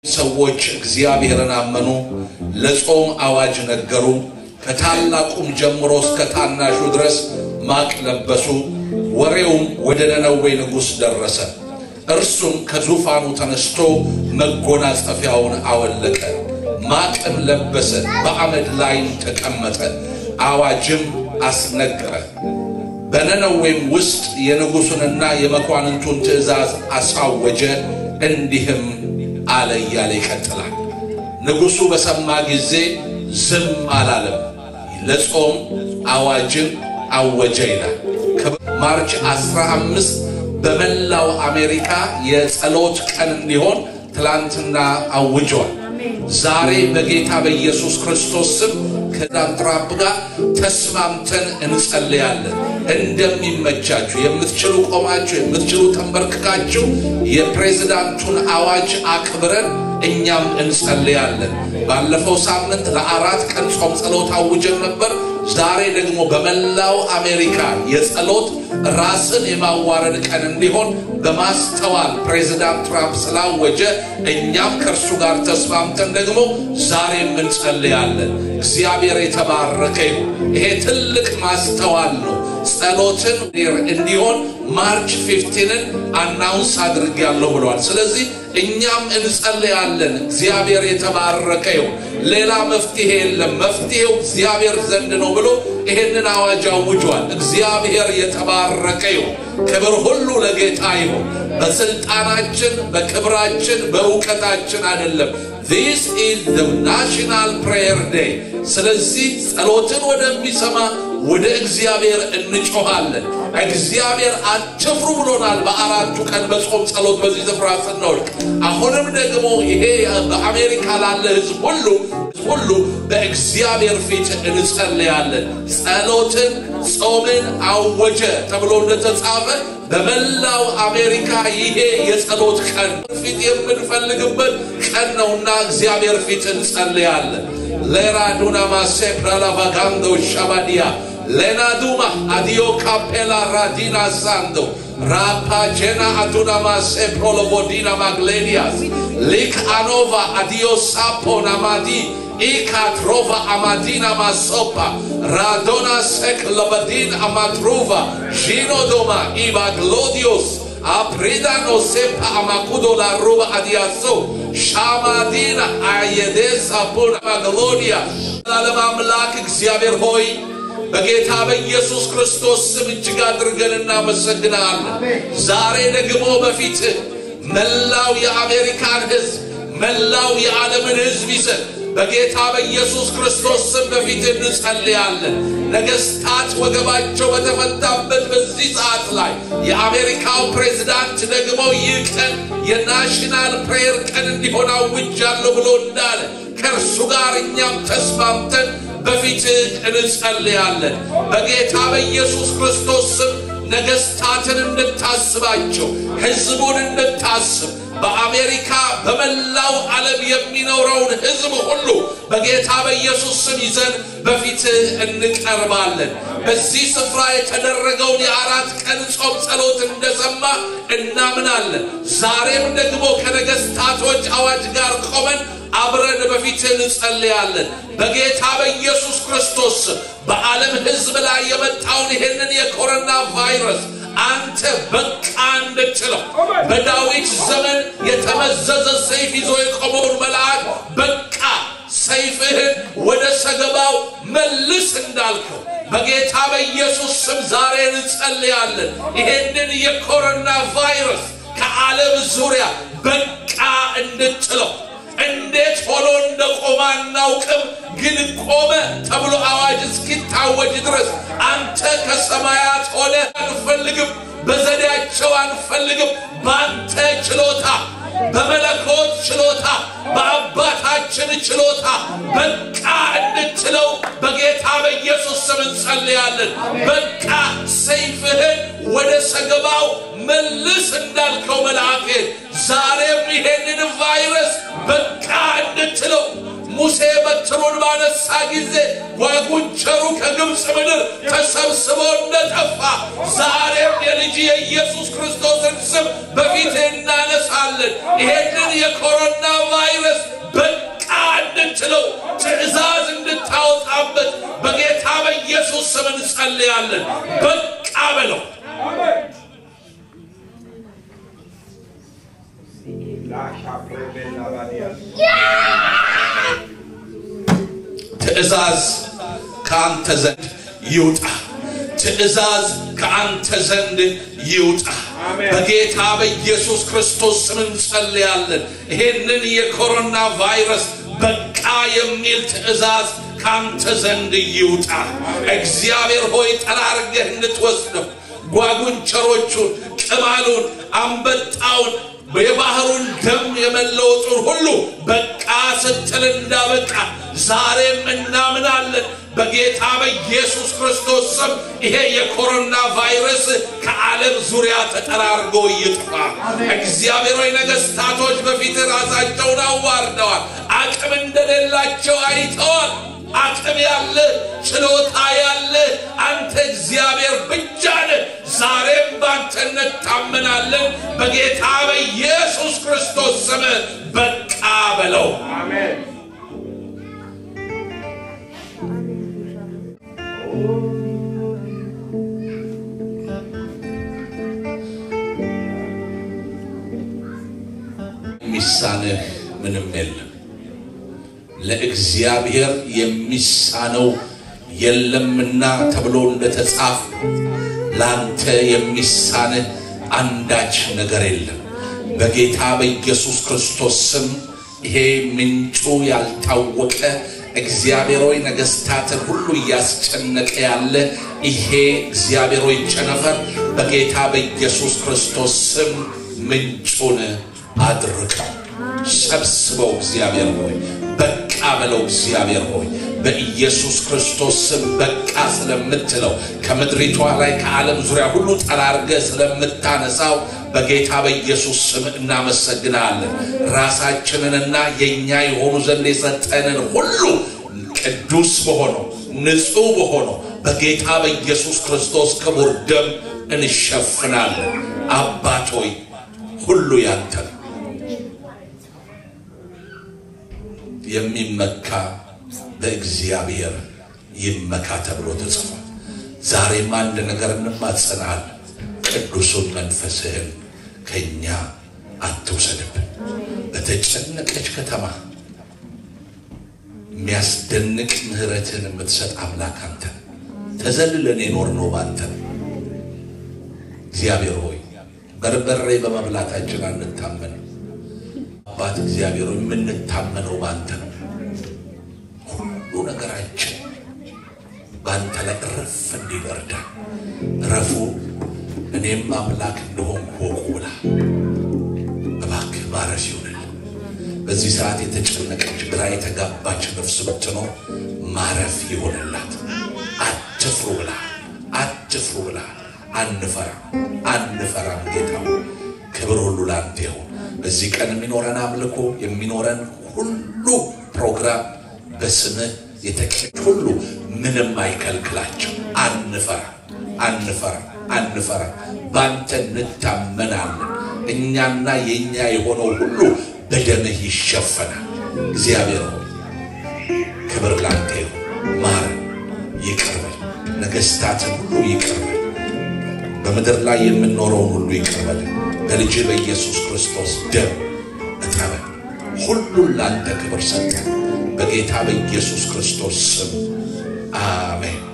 ሰዎች እግዚአብሔርን አመኑ፣ ለጾም አዋጅ ነገሩ። ከታላቁም ጀምሮ እስከ ታናሹ ድረስ ማቅ ለበሱ። ወሬውም ወደ ነነዌ ንጉሥ ደረሰ። እርሱም ከዙፋኑ ተነስቶ መጎናጸፊያውን አወለቀ፣ ማቅም ለበሰ፣ በአመድ ላይም ተቀመጠ፣ አዋጅም አስነገረ። በነነዌም ውስጥ የንጉሡንና የመኳንንቱን ትእዛዝ አሳወጀ። እንዲህም አለ እያለ ይቀጥላል። ንጉሡ በሰማ ጊዜ ዝም አላለም፣ ለጾም አዋጅን አወጀ ይላል። ማርች 15 በመላው አሜሪካ የጸሎት ቀን እንዲሆን ትላንትና አውጀዋል። ዛሬ በጌታ በኢየሱስ ክርስቶስ ስም ከዶናልድ ትራምፕ ጋር ተስማምተን እንጸልያለን። እንደሚመቻችሁ የምትችሉ ቆማችሁ፣ የምትችሉ ተንበርክካችሁ የፕሬዝዳንቱን አዋጅ አክብረን እኛም እንጸልያለን። ባለፈው ሳምንት ለአራት ቀን ጾም ጸሎት አውጀን ነበር። ዛሬ ደግሞ በመላው አሜሪካ የጸሎት ራስን የማዋረድ ቀን እንዲሆን በማስተዋል ፕሬዚዳንት ትራምፕ ስላወጀ እኛም ከእርሱ ጋር ተስማምተን ደግሞ ዛሬም እንጸልያለን። እግዚአብሔር የተባረከ ይሁን። ይሄ ትልቅ ማስተዋል ነው። ጸሎትን እንዲሆን ማርች ፊፍቲንን አናውንስ አድርጌያለሁ ብለዋል። ስለዚህ እኛም እንጸልያለን። እግዚአብሔር የተባረከ ይሁን። ሌላ መፍትሄ የለም፣ መፍትሄው እግዚአብሔር ዘንድ ነው ብሎ ይሄንን አዋጅ አውጇል። እግዚአብሔር የተባረከ ይሁን። ክብር ሁሉ ለጌታ ይሁን። በስልጣናችን፣ በክብራችን፣ በእውቀታችን አይደለም። ዚስ ኢዝ ዘ ናሽናል ፕሬየር ዴይ። ስለዚህ ጸሎትን ወደሚሰማ ወደ እግዚአብሔር እንጮኻለን። እግዚአብሔር አትፍሩ ብሎናል። በአራቱ ቀን በጾም ጸሎት በዚህ ስፍራ ስንወድቅ አሁንም ደግሞ ይሄ በአሜሪካ ላለ ሕዝብ ሁሉ ሁሉ በእግዚአብሔር ፊት እንጸልያለን። ጸሎትን ጾምን አወጀ ተብሎ እንደተጻፈ በመላው አሜሪካ ይሄ የጸሎት ቀን ፊት የምንፈልግበት ቀን ነውና እግዚአብሔር ፊት እንጸልያለን። ሌራዱና ማሴ ፕራላቫጋንዶ ሻባዲያ ሌናዱማ አዲዮ ካፔላ ራዲና ሳንዶ ራፓጀና አዱና ማሴ ፕሮሎቮዲና ማግሌዲያስ ሊክ አኖቫ አዲዮ ሳፖ ናማዲ ኢካትሮቫ አማዲና ማሶፓ ራዶና ሴክ ለበዲን አማትሩቫ ዢኖዶማ ኢባግሎዲዮስ አፕሪዳኖ ሴፓ አማኩዶ ላሩባ አዲያሶ ሻማዲና አየዴስ አፖና ማግሎዲያ ለዓለም አምላክ እግዚአብሔር ሆይ በጌታ በኢየሱስ ክርስቶስ ስም እጅግ አድርገን እናመሰግናለን። ዛሬ ደግሞ በፊትህ መላው የአሜሪካን ሕዝብ መላው የዓለምን ሕዝብ ይዘን በጌታ በኢየሱስ ክርስቶስ ስም በፊት እንጸልያለን። ነገስታት ወገባቸው በተፈታበት በዚህ ሰዓት ላይ የአሜሪካው ፕሬዝዳንት ደግሞ ይህ ቀን የናሽናል ፕሬየር ቀን እንዲሆን አውጃለሁ ብሎ እንዳለ ከእርሱ ጋር እኛም ተስማምተን በፊትህ እንጸልያለን። በጌታ በኢየሱስ ክርስቶስ ስም ነገስታትን እንድታስባቸው፣ ህዝቡን እንድታስብ በአሜሪካ በመላው ዓለም የሚኖረውን ህዝብ ሁሉ በጌታ በኢየሱስ ስም ይዘን በፊትህ እንቀርባለን። በዚህ ስፍራ የተደረገውን የአራት ቀን ጾም ጸሎት እንደሰማ እናምናለን። ዛሬም ደግሞ ከነገስታቶች አዋጅ ጋር ቆመን አብረን በፊትህ እንጸልያለን። በጌታ በኢየሱስ ክርስቶስ በዓለም ህዝብ ላይ የመጣውን ይህንን የኮሮና ቫይረስ አንተ በቃ እንድትለው በዳዊት ዘመን የተመዘዘ ሰይፍ ይዞ የቆመውን መልአክ በቃ ሰይፍህን ወደ ሰገባው መልስ እንዳልከው በጌታ በኢየሱስ ስም ዛሬ እንጸልያለን። ይሄንን የኮሮና ቫይረስ ከዓለም ዙሪያ በቃ እንድትለው እንዴት ሆኖ እንደቆመ አናውቅም፣ ግን ቆመ ተብሎ አዋጅ እስኪታወጅ ድረስ አንተ ከሰማያት ሆነ አንፈልግም፣ በዘዴያቸው አንፈልግም። በአንተ ችሎታ፣ በመለኮት ችሎታ፣ በአባታችን ችሎታ በቃ እንድትለው በጌታ በኢየሱስ ስም እንጸልያለን። በቃ ሰይፍህን ወደ ሰገባው መልስ እንዳልከው መልአክን ዛሬም ይሄንን ቫይረስ በቃ እንድትለው ሙሴ በትሩን ባነሳ ጊዜ ጓጉንቸሩ ከግብፅ ምድር ተሰብስቦ እንደጠፋ ዛሬም የልጅ የኢየሱስ ክርስቶስን ስም በፊት እናነሳለን። ይሄንን የኮሮና ቫይረስ ክርስቶስ ስም እንጸልያለን። በቃ በለው። ትእዛዝ ከአንተ ዘንድ ይውጣ። ትእዛዝ ከአንተ ዘንድ ይውጣ። በጌታ በኢየሱስ ክርስቶስ ስም እንጸልያለን። ይሄንን የኮሮና ቫይረስ በቃ የሚል ትእዛዝ ከአንተ ዘንድ ይውጣ። እግዚአብሔር ሆይ ጠራርገህ እንድትወስደው ጓጉንቸሮቹን፣ ቅማሉን፣ አንበጣውን የባህሩን ደም የመለወጡን ሁሉ በቃ ስትል እንዳበቃ ዛሬም እናምናለን። በጌታ በኢየሱስ ክርስቶስ ስም ይሄ የኮሮና ቫይረስ ከዓለም ዙሪያ ተጠራርጎ ይጥፋ። እግዚአብሔር ሆይ ነገሥታቶች በፊት ራሳቸውን አዋርደዋል፣ አቅም እንደሌላቸው አይተዋል። አቅም ያለ ችሎታ ያለ አንተ እግዚአብሔር ብቻ ነህ። ዛሬም ባንተ እንታመናለን። በጌታ በኢየሱስ ክርስቶስ ስም በቃ በለው። የሚሳንህ ምንም የለም። ለእግዚአብሔር የሚሳነው የለምና ተብሎ እንደተጻፈ ላንተ የሚሳንህ አንዳች ነገር የለም። በጌታ በኢየሱስ ክርስቶስ ስም ይሄ ምንጩ ያልታወቀ እግዚአብሔር ሆይ ነገሥታትን ሁሉ እያስጨነቀ ያለ ይሄ እግዚአብሔር ሆይ ቸነፈር በጌታ በኢየሱስ ክርስቶስ ስም ምንጩን አድርቀው ሰብስበው እግዚአብሔር ሆይ በቃ በለው እግዚአብሔር ሆይ በኢየሱስ ክርስቶስ ስም በቃ ስለምትለው ከምድሪቷ ላይ ከዓለም ዙሪያ ሁሉ ጠራርገ ስለምታነሳው በጌታ በኢየሱስ ስም እናመሰግናለን። ራሳችንንና የእኛ የሆኑ ዘንድ የሰጠንን ሁሉ ቅዱስ በሆነው ንጹሕ በሆነው በጌታ በኢየሱስ ክርስቶስ ክቡር ደም እንሸፍናለን። አባት ሆይ ሁሉ ያንተ ነው። የሚመካ በእግዚአብሔር ይመካ ተብሎ ተጽፏል። ዛሬም አንድ ነገር እንማጸናል። ቅዱሱን መንፈስህን ከእኛ አትውሰድብን። በተጨነቀች ከተማ የሚያስደንቅ ምሕረትን የምትሰጥ አምላክ አንተ ተዘልለን የኖርነው ባንተ ነው። እግዚአብሔር ሆይ በርበሬ በመብላታችን አንታመን። አባት እግዚአብሔር ሆይ የምንታመነው ባንተ ነው። ሁሉ ነገራችን በአንተ ላይ እረፍ እንዲል እርዳን። እረፉ እኔም አምላክ እንደሆንኩ ወቁ ብላ እባክህ ማረፍ ይሁንልን። በዚህ ሰዓት የተጨነቀች ግራ የተጋባች ነፍስ ብትኖር ማረፍ ይሆንላት። አትፍሩ ብላ አትፍሩ ብላ አንፈራም አንፈራም። ጌታ ክብር ሁሉ ለአንተ ይሁን። በዚህ ቀን የሚኖረን አምልኮ የሚኖረን ሁሉ ፕሮግራም በስምህ የተቀጭ ሁሉ ምንም አይከልክላቸው። አንፈራ አንፈራ አንፈራ፣ ባንተ እንታመናለን። እኛና የእኛ የሆነው ሁሉ በደምህ ይሸፈናል። እግዚአብሔር ሆይ ክብር ላንተ ይሁን። ማር ይቅርበል፣ ነገሥታትን ሁሉ ይቅርበል፣ በምድር ላይ የምንኖረውን ሁሉ ይቅርበል። በልጅ በኢየሱስ ክርስቶስ ደም እጠበን። ሁሉን ላንተ ክብር ሰጠን። በጌታ በኢየሱስ ክርስቶስ ስም አሜን።